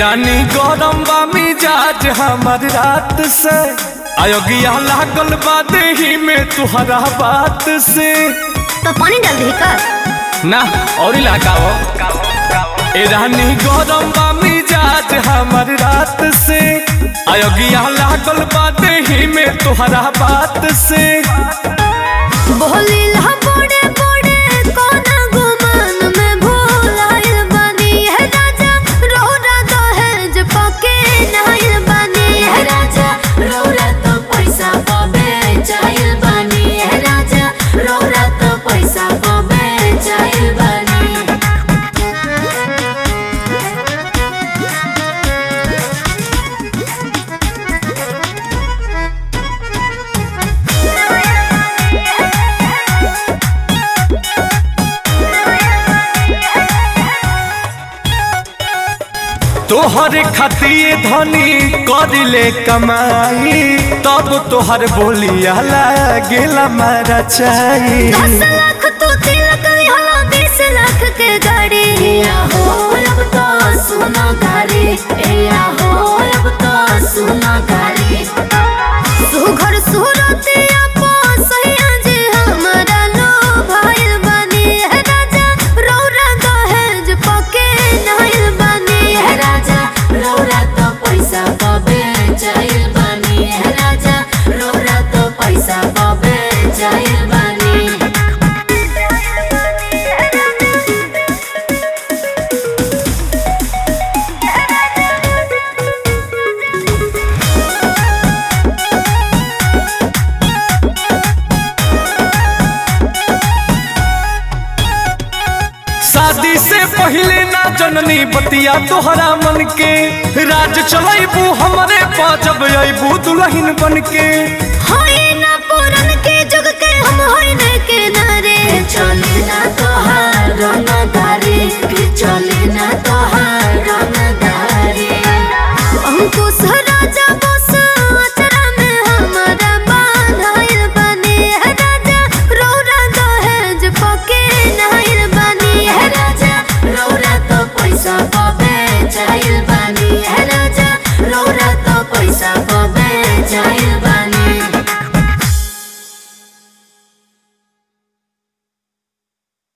रानी गरम बा मिजाज हमर रात से अयोग्या लागल बा देही में तुहरा बात से तो पानी डाल दी का ना और लगाओ ए रानी गरम बा मिजाज हमर रात से अयोग्या लागल बा देही में तुहरा बात से बोली ला बड़े बड़े कोना गुमान में भोलाइल बानी है राजा रोरा दहेज पके नाइल बानी है राजा रोरा तो पैसा पबे चाइल बानी है राजा रोरा तो पैसा पबे चाइल बानी तोहर खतिए धनी करिले कमाई तब तोहर बोलिया लागेला मारा चाही दस लाख तो तिलक यहाँ बीस लाख के गाड़ी या हो अब तो सुना गाड़ी या हो अब तो सुना गाड़ी सुघर सुरतिया सैया जे हमारा लो भाईल बानी है राजा रौरा दहेज पके नाइल बानी है राजा रौरा तो पैसा पबे चाइल बानी है राजा रौरा तो पैसा पबे चाइल बानी शादी से पहले ना जननी बतिया तोहरा मन के राज चलैबू हमरे पाजब अबू दुल्हन बन के होई ना पुरन के जुग के हम होई न के नारे चले ना तोहार रंग दारे चले ना तोहार रंग दारे अंकुश राजा बस अचरा में हमारा बांधाइल बने है राजा रौरा दहेज पके नाइल बनी है राजा रौरा तो पैसा पबे चाइल बनी है राजा रौरा तो पैसा पबे चाइल